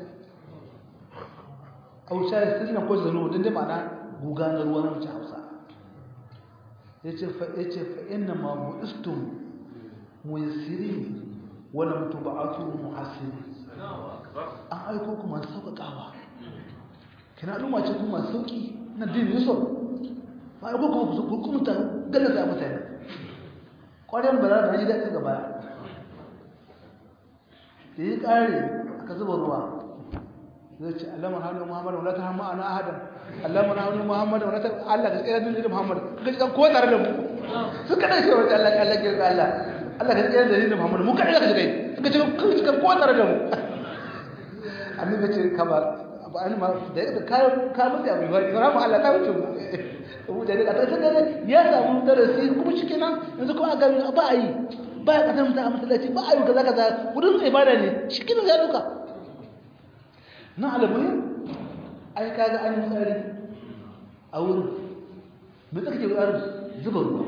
au sha ya sila ko zanu don dai ma'ana guga na ruwa na mace hausa ya ce fa inna ma bu'istum muyassirin wa lam tub'atu muhassirin an aiko ku masu sauƙaƙawa kina al'umma ce kuma masu sauƙi na din yusuf ba aiko kuma ku hukunta gallaza mutane ƙwarin bala da ji daɗin gaba da yi ƙare aka zuba ruwa zai ce allama hannu muhammadu wala ta hamma ana ahadan allama hannu muhammadu wala ta allah ka tsira da muhammadu ka ji kan ko tare da mu su kaɗai shi wata allah allah ke allah allah ka tsira da muhammadu mu kaɗai ka ji kai ka ce kan ko tare da mu annabi ce kamar abu an ma da ka ka mutu abu ba ga mu Allah ta wuce mu da da ta da ya samu darasi kuma shikenan yanzu kuma ga ba a yi ba ya kasar mutum a masallaci ba a yi kaza kaza wurin ibada ne shikenan ya duka na alamuyin ai kaga an yi tsari a wurin me take ke wurin zuba ruwa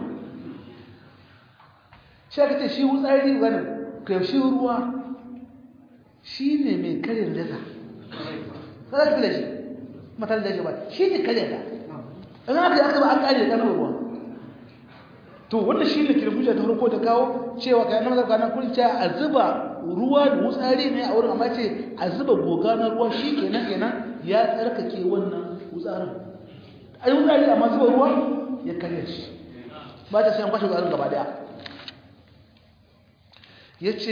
shi aka ce shi wutsari wani kai shi ruwa shi ne mai karin jaza za ka da shi matar da shi ba shi ne karin da in aka yi aka ba an kare da ƙarfin ruwa to wannan shi ne kirfuja ta farko da kawo cewa kayan na mazarka na kurin cewa a zuba ruwa da wutsari ne a wurin amma ce a zuba goga na ruwa shi kenan kenan ya tsarkake wannan wutsarin a yi wutsari amma zuba ruwa ya karya shi ba ta sai an kwashe wutsarin gaba daya ya ce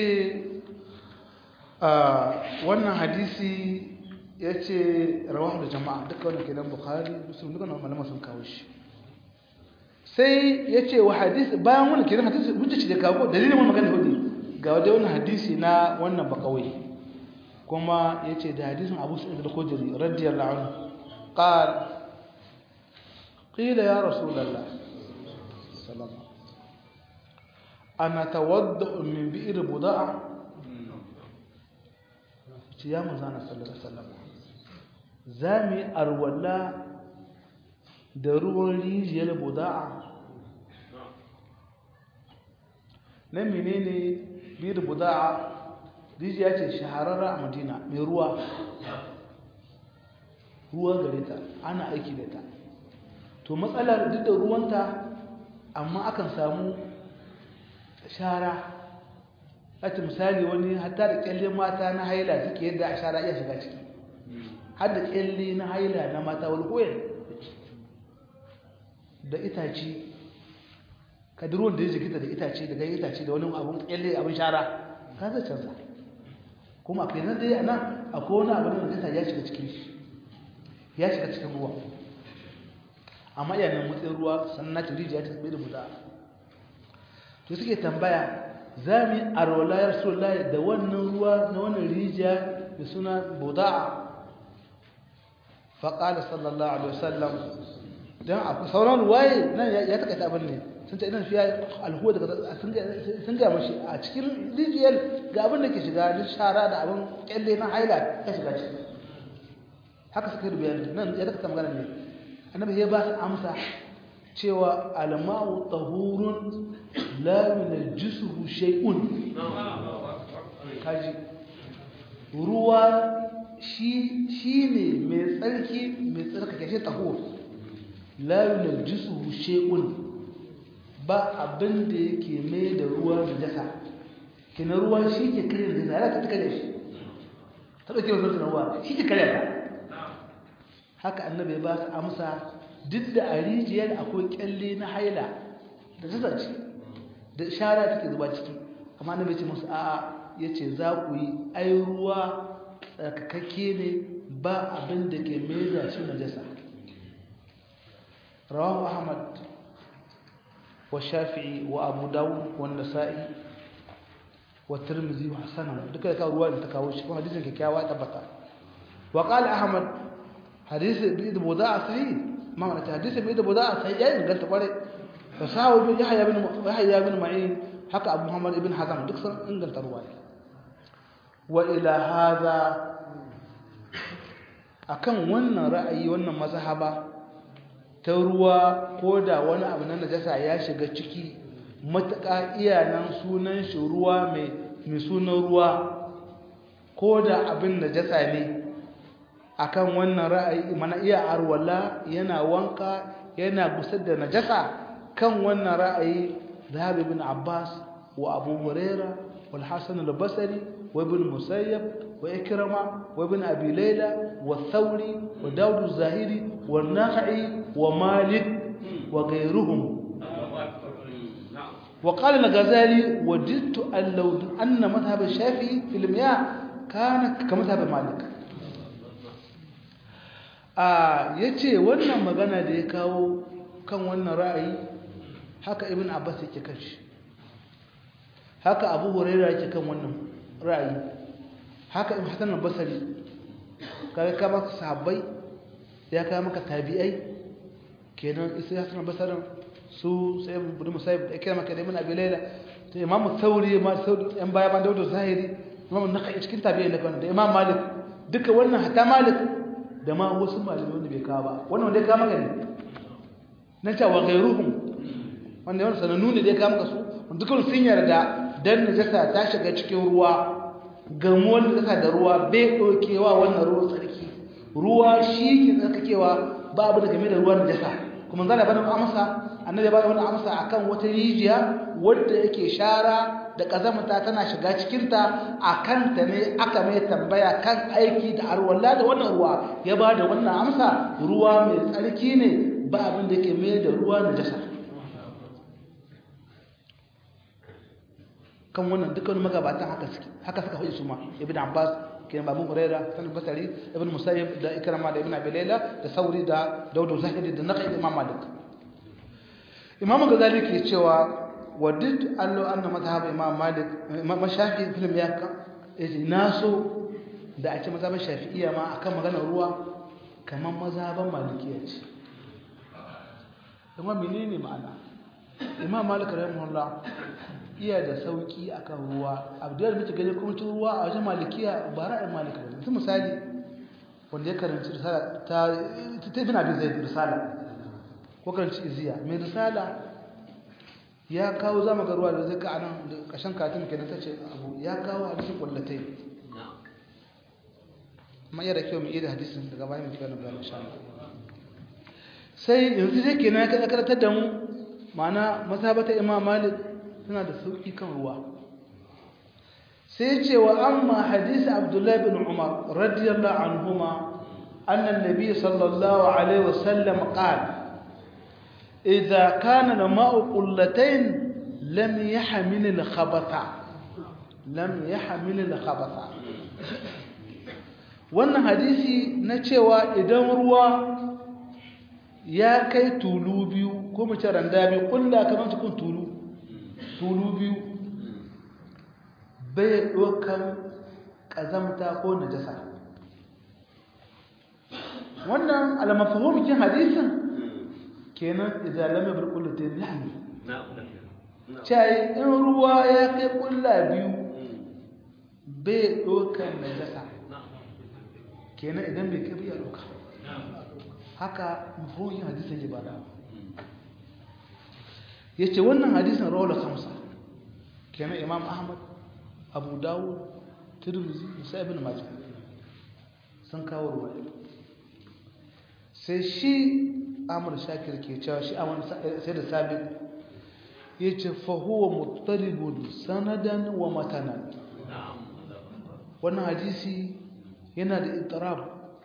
wannan hadisi ya ce rawahu da jama'a duka wanda ke nan bukhari musulun duka na malama sun kawo shi sai ya ce wa hadisi bayan wani kenan hadisi hujja ce da kawo dalilin wani magana hudu ga wadda wani hadisi na wannan bakawai kuma ya ce da hadisin abu su'id da kojiri radiyallahu anhu qal qila ya rasulullah sallallahu ana tawadda min bi'ir buda'a ce ya manzana sallallahu alaihi wasallam za mu yi arwala da ruwan rijiyar buda'a na menene bi'ir buda'a rijiya ce shahararra a madina mai ruwa ruwa gare ta ana aiki da ta to matsalar duk da ruwanta amma akan samu shara ake misali wani hatta da kyalle mata na haila suke yadda a shara iya shiga ciki har da kyalle na haila na mata wani koyar da itace kadiruwan da ya jikita da itace da gani itace da wani abun kyalle abin shara ka zai canza kuma a kenan dai ana akwai wani abin da kasa ya shiga cikin shi ya shiga cikin ruwa amma iya nan matsayin ruwa sannan na rijiya ta tsaye da buda to suke tambaya za mu yi arwala ya rasu da wannan ruwa na wannan rijiya da suna buda'a faƙala sallallahu alaihi wasallam don a sauran ruwaye nan ya takaita abin ne sun ta idan fiye alhuwa daga sun gaya mashi a cikin rijiyar ga abin da ke shiga na shara da abin kyalle na haila ya shiga ciki haka suka yi bayani nan ya takaita magana ne annabi ya ba su amsa cewa alma'u tahurun la yunajjisuhu shay'un kaji ruwa shi shine mai tsarki mai tsarkake shi tahur la yunajjisuhu shay'un ba abin da yake mai da ruwa da jasa kina ruwa shi ke kare da zara ta kare shi ta dauke wa zuwa ruwa shi ke kare ta haka annabi ya ba su amsa duk da a rijiyar akwai kyalle na haila da ta zace da shara take zuba ciki amma annabi ya ce musu a'a ya ce za ku yi ai ruwa tsarkakakke ne ba abin da ke maida shi najasa rawahu ahmad wa shafi'i wa abu dawud wa nasa'i wa tirmidhi wa hasan duka ka ruwa da ta kawo shi kuma hadisin kyakkyawa tabbata wa qala ahmad hadith bi da budaa sahih ma mana hadith bi da budaa sahih ya inganta kware fa sahabu bin yahya bin yahya bin ma'in haka abu muhammad ibn hazam duk sun inganta ruwa wa ila hadha akan wannan ra'ayi wannan mazhaba ta ruwa ko da wani abu na najasa ya shiga ciki matuƙa iyanan sunan shi ruwa mai sunan ruwa ko da abin najasa ne akan wannan ra'ayi mana iya arwala yana wanka yana gusar da najasa kan wannan ra'ayi zahabi bin abbas wa abu huraira wal hasan al-basri wa ibn musayyab وإكرمة وابن أبي ليلى والثوري وداود الزاهري والناخعي ومالك وغيرهم وقال الغزالي وجدت أن لو أن مذهب الشافعي في المياه كان كمذهب مالك آه yace wannan magana da ya kawo kan wannan ra'ayi haka ibn abbas yake kan shi haka abu hurairah yake kan wannan ra'ayi haka in hasan al-basri kaga ka maka sahabbai ya ka maka tabi'ai kenan isa hasan al-basri su sai ibn musayyib da kira maka da ibn abi layla to imam thawri ma saudi yan baya ban dauda zahiri imam nakai cikin tabi'ai ne da imam malik duka wannan hatta malik da ma wasu malamai wanda bai kawo ba wannan wanda ya kawo maka ne na ce wa ghayruhum wanda yawan sanannu ne da ya kawo maka su dukkan sun yarda dan najasa ta shiga cikin ruwa gamuwar da tsaka da ruwa bai ɗaukewa wannan ruwan tsarki ruwa shi ke tsarkakewa ba abu da game da ruwan jasa kuma zana bada amsa annabi ba da wani amsa akan wata rijiya wadda yake shara da kazamta tana shiga cikinta a kanta ne aka mai tambaya kan aiki da arwalla da wannan ruwa ya ba da wannan amsa ruwa mai tsarki ne ba abin da ke mai da ruwa na jasa kan wannan dukkan magabatan haka suke haka suka faɗi su ma ibn abbas kenan babu huraira sanin basari ibn musayyib da ikrama da ibn abi layla da sauri da daudu zahiri da naqi imam malik imam ghazali ke cewa wadid allo anna madhhab imam malik imam shafi film ya ka yace naso da a ce mazhaban shafi'iyya ma akan maganar ruwa kamar mazhaban malikiya ce kuma menene ma'ana imam malik rahimahullah iya da sauki akan ruwa abdul muke gani kuma tun ruwa a wajen malikiya ba ra'ayin malika ba yanzu misali wanda ya karanci risala ta ta ibn abi zaid risala ko karanci iziya mai risala ya kawo zama ga ruwa da zai ka anan da kashin katin kenan tace abu ya kawo hadisin kullatai amma yana kyau mu iya hadisin daga bayan mu kiyaye bayan insha Allah sai yanzu dai kenan ya karantar da mu ma'ana masabata imam malik suna da sauƙi kan ruwa sai ce wa amma hadisi abdullahi bin umar radiyallahu anhuma annan nabi sallallahu alaihi wasallam qala idza kana al-ma'u qullatayn lam yahmil al-khabatha lam yahmil al-khabatha wannan hadisi na cewa idan ruwa ya kai tulu biyu ko mace randa biyu kulla kamar cikin tulu tulu biyu bai ɗaukan ƙazamta ko najasa wannan almafahimukin hadisin kenan izalame birkulatin lahani cayi in ruwa ya kai ƙulla biyu bai ɗaukan najasa kenan idan bai kai biya ɗauka haka mafahimukin hadisin ya bada ya ce wannan hadisin rawar kamsa kenan imam ahmad abu dawud tirmizi musa ibn majah sun kawo ruwa sai shi amur shakir ke cewa shi amur sai da sabit yace fa huwa muttalibun sanadan wa matanan wannan hadisi yana da itirab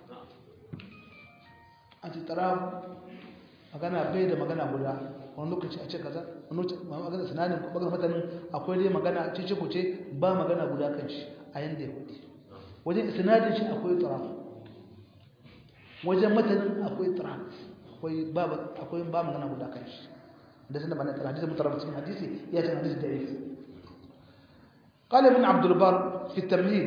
a itirab magana bai da magana guda wani lokaci a ce kaza wani lokaci magana sananin magana matanin akwai dai magana cece kuce ba magana guda kan shi a yanda ya kudi wajen sinadin shi akwai itirab wajen matanin akwai itirab akwai ba akwai ba magana guda kan shi da sanan bana tara hadisi mutarab cikin hadisi ya ce hadisi da yake قال ابن عبد البر في التمهيد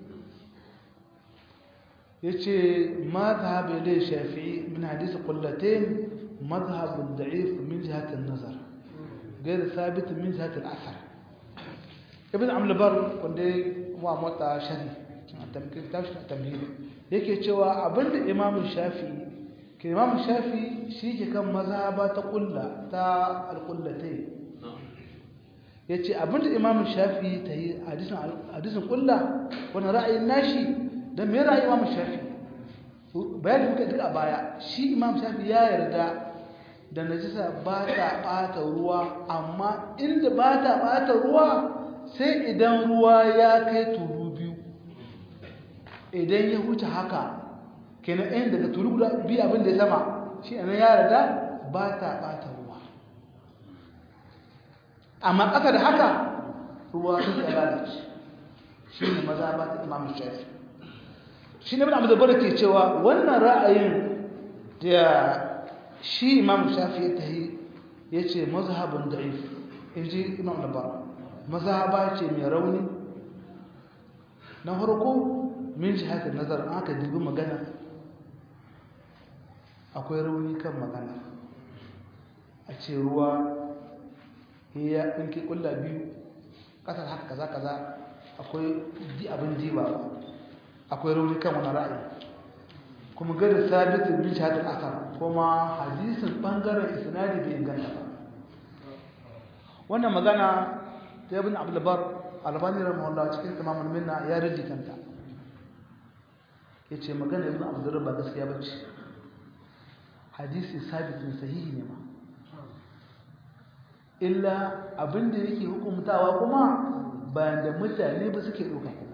يجي ما ذهب إليه الشافعي من حديث قلتين مذهب ضعيف من جهة النظر غير ثابت من جهة الأثر ابن عبد البر wanda wa mota shari tamkin tashi tamhidi yake cewa abinda imam shafi ke imam shafi shi ke kan mazhaba ta kulla ta alqullatai yace abinda imam shafi ta yi hadisin hadisin kulla wannan ra'ayin nashi dan me ra'ayin imam shafi bayan muka duka baya shi imam shafi ya yarda da najisa ba ta ɓata ruwa amma inda ba ta ɓata ruwa sai idan ruwa ya kai tulu biyu idan ya huce haka kenan ɗayan daga tulu guda biyu abin da ya sama shi ya yarda ba ta ɓata ruwa amma ƙasa da haka ruwa sun ya lalace shi ne maza ba ta imam shafi shi ne bin abu da ke cewa wannan ra'ayin da shi imam shafi ya tahi ya ce mazhabin da'if in ji imam labar mazhaba ce mai rauni na farko min shi haka nazar an aka dubi magana akwai rauni kan magana a ce ruwa ya ɗinki ƙulla biyu ƙasar haka kaza kaza akwai abin diba akwai rauni kan wani ra'ayi kuma gada sabitin bin shahadar asar kuma hadisin bangaren isnadi bai inganta ba wannan magana ta yabin abdulbar albani rahimahullah cikin tamamul minna ya rage kanta yace magana ibn abdulbar ba gaskiya bace hadisi sabitin sahihi ne ma illa abinda yake hukumtawa kuma bayan da mutane ba suke ɗauka kuma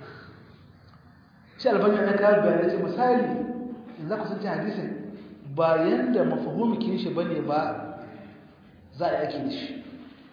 shi albani na kawo bayanai ce misali in za ku sun ci hadisin ba yadda mafahimikin shi bane ba za a yake da shi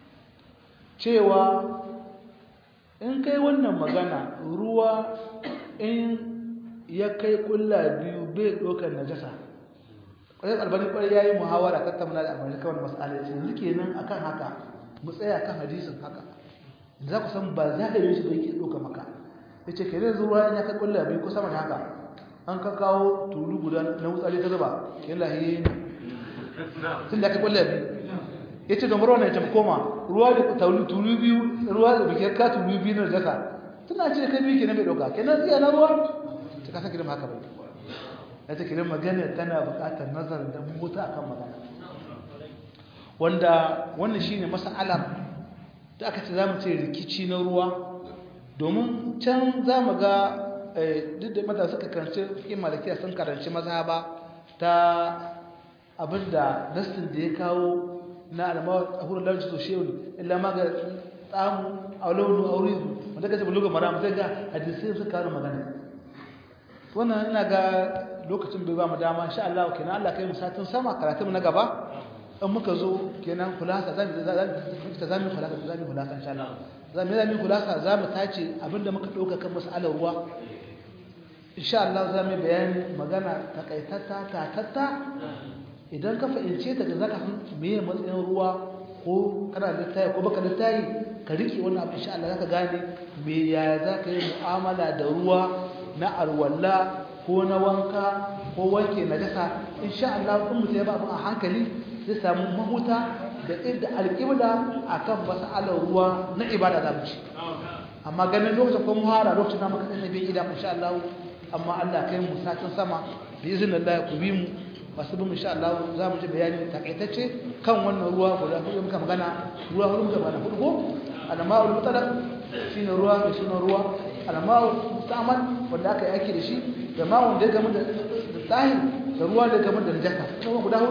cewa in kai wannan magana ruwa in ya kai kulla biyu bai ɗaukar najasa ƙwarar albani ƙwarar ya yi muhawara tattauna da albani kawai matsala ya ce yanzu kenan akan haka mu tsaya kan hadisin haka za ku san ba za a yi shi da yake ɗauka maka ya ce kenan zuwa ya kai kulla biyu ko sama da haka an ka kawo tulu guda na wutsari ta zuba yan lahiye ne tun da aka kulla biyu ya ce domar wannan ya koma ruwa da tulu biyu ruwa da bikin ka tulu biyu na jasa tana ce kai biyu kenan bai ɗauka kenan iya na ruwa ta kasa gidan haka bai ya ce kenan magana tana buƙatar nazarin da mota akan magana wanda wannan shine mas'alar da aka ce za mu ce rikici na ruwa domin can za mu ga duk da mata suka karanci fikin malakiya sun karanci mazhaba ta abinda nassin da ya kawo na alama a hurin lalci to shehu illa ma ga tsamu a launu a wuri wanda ka ce buluga mara zai ga hadisai suka kawo magana wannan ina ga lokacin bai ba mu dama insha Allah kenan Allah kai mu satin sama karatun na gaba in muka zo kenan kulasa za mu ta zamu kulasa za mu kulasa insha Allah za mu zamu kulasa za mu tace abinda muka dauka kan mas'alar ruwa insha Allah za mu bayani magana takaitata tatatta idan ka fahimce ta da zaka san meye matsayin ruwa ko kana da tayi ko baka da tayi ka rike wannan abu insha Allah zaka gane me ya zaka yi mu'amala da ruwa na alwala ko na wanka ko wanke najasa insha Allah kun mutum ya ba a hankali zai samu mahuta da inda alƙibla akan mas'alar ruwa na ibada da mu ci amma ganin lokacin ko muhara lokacin da muka tsaya bin idan insha Allah amma Allah kai mu satin sama bi iznillah ku bi mu masu bin insha Allah za mu ji bayani takaitacce kan wannan ruwa guda hudu muka magana ruwa hudu muka magana hudu ko alama'ul mutalaq shine ruwa mai sunan ruwa alama'ul musta'mal wanda aka yi aiki da shi da ma wanda ya gama da tsahir da ruwa da gama da najasa kuma guda hudu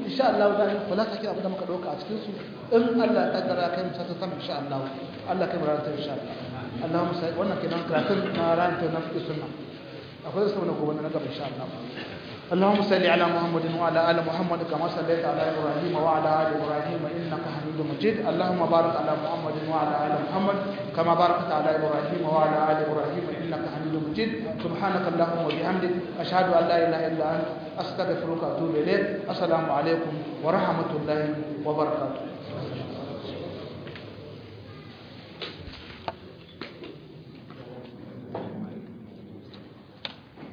insha Allah da kula sake abin da muka dauka a cikin su in Allah ya kaddara kai mu sata sama insha Allah Allah kai mu ranar ta insha Allah Allahumma sai wannan kenan karatun na ranar ta na fiqh sunna akwai su na gobe na gaba insha Allah اللهم صل على محمد وعلى ال محمد كما صليت على ابراهيم وعلى ال ابراهيم انك حميد مجيد اللهم بارك على محمد وعلى ال محمد كما باركت على ابراهيم وعلى ال ابراهيم انك حميد مجيد سبحانك اللهم وبحمدك اشهد ان لا اله الا انت استغفرك واتوب اليك السلام عليكم ورحمه الله وبركاته